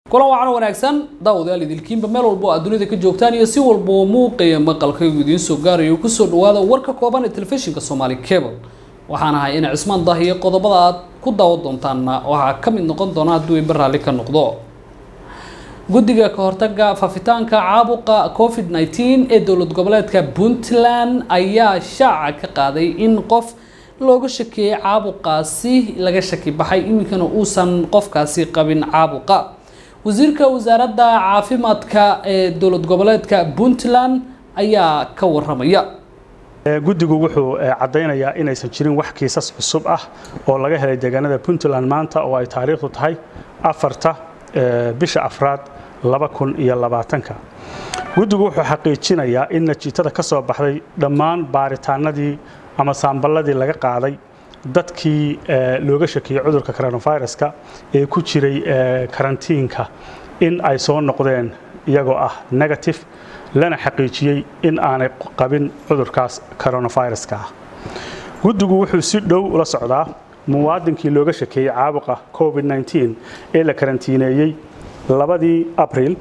kulan wacan wanaagsan daawadayaal idilkiinba meel walba oo aad dunida ka joogtaan iyo si walba oo muuqaya maqalkaygu idiin soo gaarayo kusoo dhawaada warka kooban ee telefishinka soomaali cable waxaan ahay in cismaan dahiyo qodobada aad ku daawan doontaanna waxaa ka mid noqon doona hadduu iba raalli ka noqdo guddiga ka hortaga faafitaanka caabuqa covid 19 ee dowlad goboleedka puntland ayaa shaaca ka qaaday in qof looga shakeeyey caabuqaasi laga shaki baxay iminkana uusan qofkaasi qabin caabuqa wasiirka wasaaradda caafimaadka ee dowlad goboleedka puntland ayaa ka waramaya guddigu wuxuu caddaynayaa inaysan jirin wax kiisas cusub ah oo laga helay deegaanada puntland maanta oo ay taariikhdu tahay afarta bisha afraad laba kun iyo labaatanka guddigu wuxuu xaqiijinayaa in natiijada ka soo baxday dhammaan baaritaanadii ama saamballadii laga qaaday dadkii looga shakiyey cudurka coronaviruska ee ku jiray karantiinka in ay soo noqdeen iyagoo ah negative lana xaqiijiyey in aanay qabin cudurkaas coronaviruska ah guddigu wuxuu si dhow ula socdaa muwaadinkii looga shakeeyey caabuqa covid 19 ee la karantiineeyey labadii abril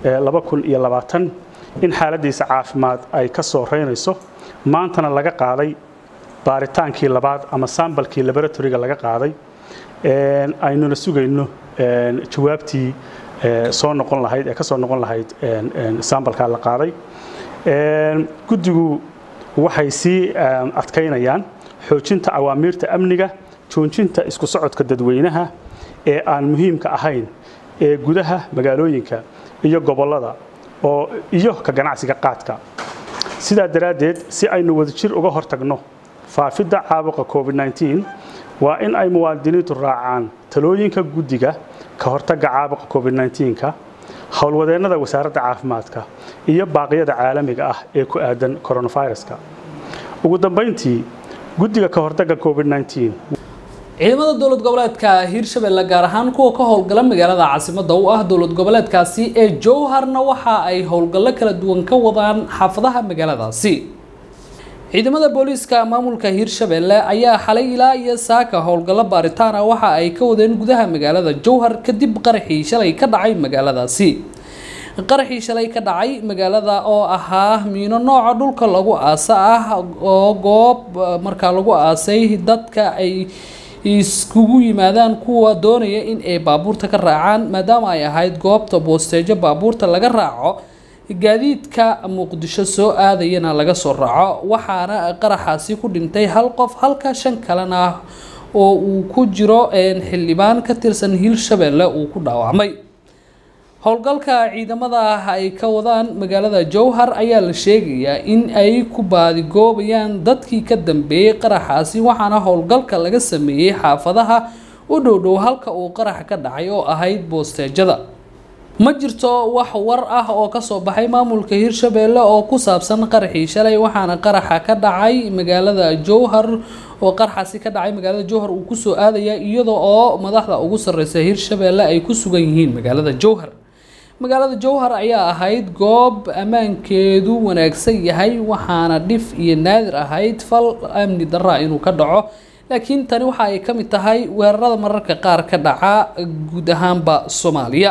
in xaaladiisa caafimaad ay ka soo reynayso maantana laga qaaday baaritaankii labaad ama sambalkii laboratoriga laga qaaday aynuna sugayno jawaabtii soo noqon lahayd ee ka soo noqon lahayd sambalkaa la qaaday guddigu waxay sii adkaynayaan xoojinta awaamiirta amniga joojinta isku socodka dadweynaha ee aan muhiimka ahayn ee gudaha magaalooyinka iyo gobollada oo iyo ka ganacsiga qaadka sidaa daraaddeed si aynu wadajir uga hortagno faafidda caabuqa covid 19 waa in ay muwaadiniintu raacaan talooyinka guddiga ka hortagga caabuqa covid 19ka howlwadeennada wasaaradda caafimaadka iyo baaqyada caalamiga ah ee ku aadan coronaviruska ugu dambayntii guddiga ka hortagga covid 19 ciidamada dowlad goboleedka hiirshabelle gaar ahaan kuwa ka howlgala magaalada caasimada u ah dowlad goboleedkaasi ee jowharna waxa ay howlgallo kala duwan ka wadaan xaafadaha magaaladaasi ciidamada booliiska maamulka hiirshabelle ayaa xalay ilaa iyo saaka howlgallo baaritaan ah waxa ay ka wadeen gudaha magaalada jowhar kadib qaraxii shalay ka dhacay magaaladaasi qaraxii shalay ka dhacay magaalada oo ahaa miino nooca dhulka lagu aasa ah oo goob markaa lagu aasay dadka ay iskugu yimaadaan kuwa doonaya in ay baabuurta ka raacaan maadaama ay ahayd goobta boosteejo baabuurta laga raaco gaadiidka muqdisho soo aadayana laga soo raaco waxaana qaraxaasi ku dhintay hal qof halka shan kalena oo uu ku jiro xildhibaan ka tirsan hiirshabelle uu ku dhaawacmay howlgalka ciidamada ay ka wadaan magaalada jowhar ayaa la sheegayaa in ay ku baadigoobayaan dadkii ka dambeeyey qaraxaasi waxaana howlgalka laga sameeyey xaafadaha u dhowdhow halka uu qarax ka dhacay oo ahayd boosteejada ma jirto wax war ah oo kasoo baxay maamulka hiirshabelle oo ku saabsan qaraxii shalay waxaana qaraxa ka dhacay magaalada jowhar oo qaraxaasi ka dhacay magaalada jowhar uu kusoo aadaya iyada oo madaxda ugu sareysa hiirshabelle ay ku sugan yihiin magaalada jowhar magaalada jowhar ayaa ahayd goob ammaankeedu wanaagsan yahay waxaana dhif iyo naadir ahayd fal amni daraa inuu ka dhaco laakiin tani waxa ay ka mid tahay weerarada mararka qaar ka dhaca guud ahaanba soomaaliya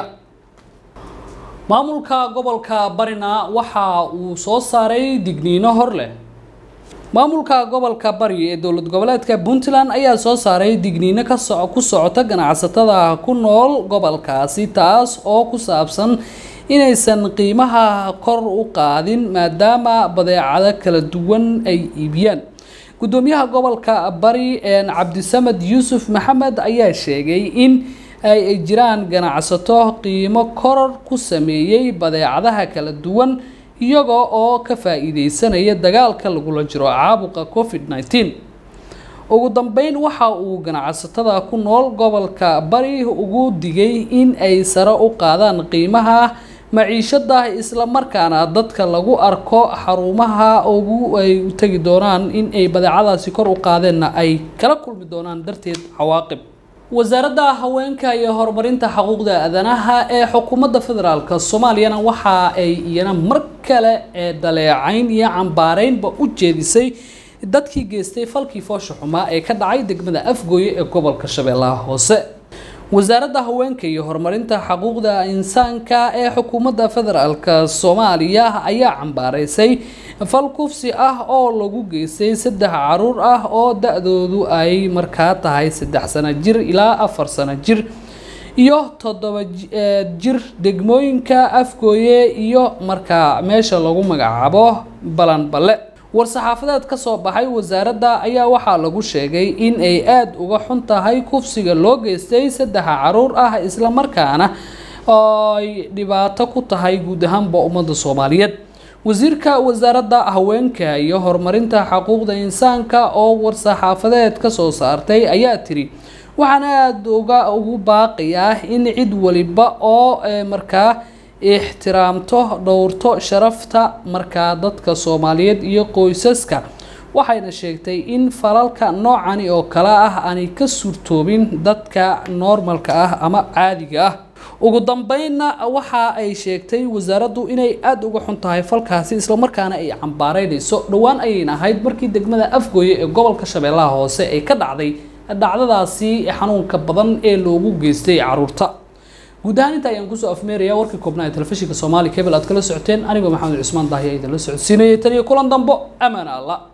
maamulka gobolka barina waxa uu soo saaray digniino hor leh maamulka gobolka bari ee dowlad goboleedka puntland ayaa soo saaray digniino ku socota ganacsatada ku nool gobolkaasi taas oo ku saabsan inaysan qiimaha kor u qaadin maadaama badeecado kala duwan ay iibiyaan gudoomiyaha gobolka bari cabdisamed yuusuf maxamed ayaa sheegay in ay jiraan ganacsato qiimo koror ku sameeyey badeecadaha kala duwan iyaga oo ka faa-iideysanaya dagaalka lagula jiro caabuqa covid 19 ugu dambeyn waxa uu ganacsatada ku nool gobolka bari ugu digay in ay sare u qaadaan qiimaha maciishada islamarkaana dadka lagu arko xarumaha ugu ay u tegi doonaan in ay badeecadaasi kor u qaadeenna ay kala kulmi doonaan darteed cawaaqib wasaaradda haweenka iyo horumarinta xuquuqda aadanaha ee xukuumadda federaalk soomaaliyana waxa ay iyana mar kale ee daleecayn iyo cambaareynba u jeedisay dadkii geystay falkii foosha xumaa ee ka dhacay degmada afgooye ee gobolka shabeellaha hoose wasaaradda haweenka iyo horumarinta xuquuqda insaanka ee xukuumadda federaalk soomaaliya ayaa cambaaraysay fal kufsi ah oo lagu geystay saddex caruur ah oo da-doodu ay markaa tahay saddex sano jir ilaa afar sano jir iyo toddoba jir degmooyinka afgooye iyo markaa meesha lagu magacaabo balanballe war-saxaafadeed ka soo baxay wasaaradda ayaa waxaa lagu sheegay in ay aada uga xun tahay kufsiga loo geystay saddexa caruur ah islamarkaana ay dhibaato ku tahay guud ahaanba ummadda soomaaliyeed wasiirka wasaaradda haweenka iyo horumarinta xuquuqda insaanka oo war-saxaafadeed ka soo saartay ayaa tiri waxaan aada uga ugu baaqayaa in cid waliba oo markaa ixtiraamto dhowrto sharafta markaa dadka soomaaliyeed iyo qoysaska waxayna sheegtay in falalka noocani oo kale ah aanay ka suurtoobin dadka normalka ah ama caadiga ah ugu dambeynna waxa ay sheegtay wasaaraddu inay aada uga xun tahay falkaasi islamarkaana ay cambaareynayso dhowaan ayayna ahayd markii degmada afgooye ee gobolka shabeellaha hoose ay ka dhacday dhacdadaasi xanuunka badan ee loogu geystay caruurta guud ahaan inta ayaan kusoo afmeerayaa warkii koobnaa ee telefishinka soomaali cable aad kala socoteen anigoo maxamed cusmaan daahiya idinla socodsiinayay tan iyo kulan dambo amaan allah